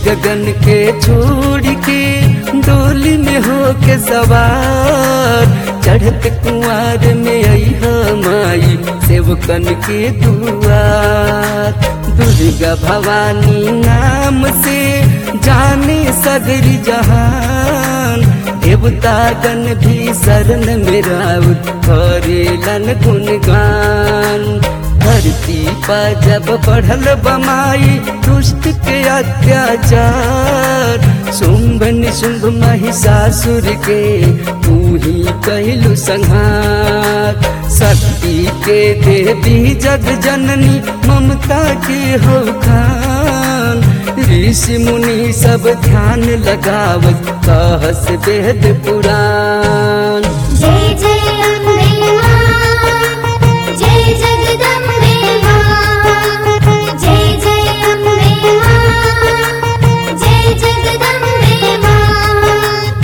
गगन के छोड़ के डोली में हो के सवार चढ़त कुआर में आई माई सेवकन के दुआर दुर्गा भवानी नाम से जाने सगरी जहान देवतागन भी शरण में राउत करेलन गुणगान धरती पर जब बढ़ल बमाई दुष्ट के अत्याचार शुंभ निशुंभ महिषासुर के तू ही कहलु संहार शक्ति के देवी जग जननी ममता के हो खान ऋषि मुनि सब ध्यान लगावत कहस वेद पुराण जय जय अम्बे मां जय जगदम्बे मां जय जय अम्बे मां जय जगदम्बे मां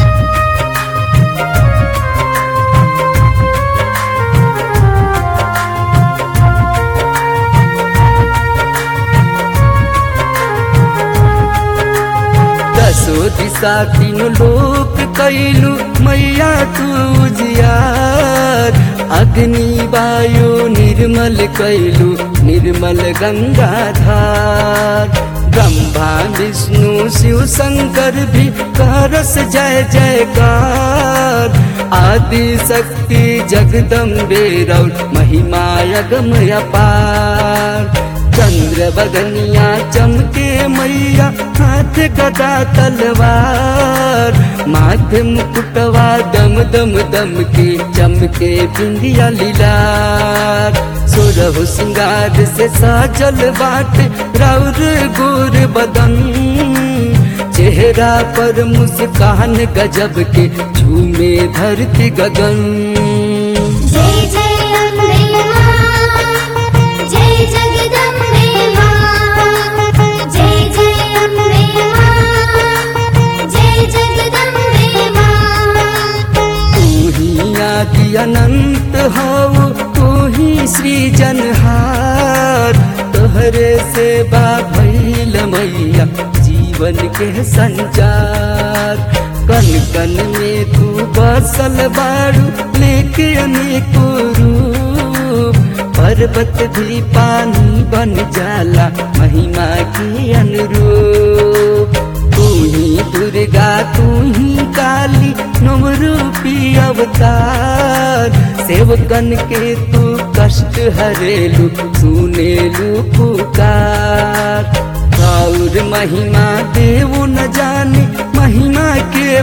दसो दिशा तीन लोक कैलू मैया तू जियार अग्नि वायु निर्मल कैलू निर्मल गंगाधार ब्रह्मा विष्णु शिव शंकर भी करस जय जयकार आदि शक्ति जगदम्बे रौल महिमा यगम अपार चंद्र बगनिया चमके मैया हाथ गदा तलवार माथे मुकुटवा दम दम दम के चमके बिंदिया लीलार सुरहु सिंगार से साजल बाट राउर गोर बदन चेहरा पर मुस्कान गजब के झूमे धरती गगन जय जय अम्बे मां जय जगदम्बे मां जय जय अम्बे मां जय जगदम्बे मां तू ही आदि अनंत हो तू ही सृजनहार तोहरे सेवा भैल मैया जीवन के संचार कन कन में तू बसल बाड़ू लेके अनेको रूप पर्वत भी पानी बन जाला महिमा की अनुरूप तू ही दुर्गा तू ही काली नवरूपी अवतार सेवकन के तू कष्ट हरेलू सुनेलू पुकार और महिमा देव न जाने महिमा के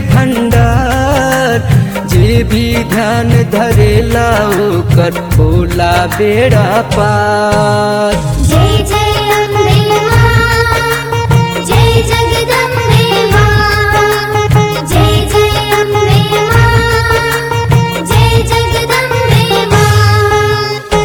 भंडार जे भी ध्यान धरेला ओकर होला बेड़ा पार जय जय अम्बे मां जय जगदम्बे मां जय जय अम्बे मां जय जगदम्बे मां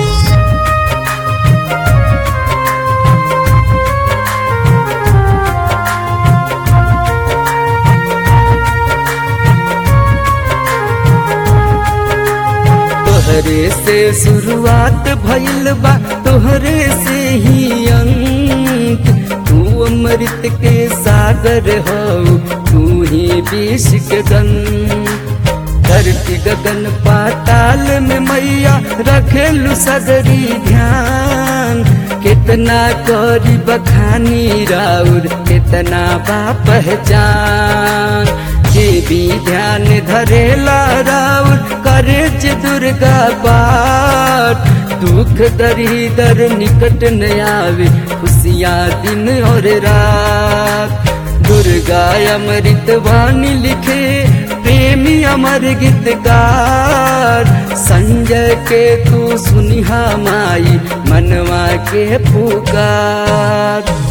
तोहरे से शुरुआत भइल बा तोहरे से ही अंत तू अमृत के सागर हो तू ही विष के गंध धरती गगन पाताल में मैया रखेलु सगरी ध्यान कितना करी बखानी राउर कितना बा पहचान जे भी ध्यान धरेला राउर करे जे दुर्गा पाठ दुख दरिदर निकट न आवे खुशियाँ दिन और रात दुर्गा अमृत वाणी लिखे प्रेमी अमर गीतकार संजय के तू सुनिहा माई मनवा के पुकार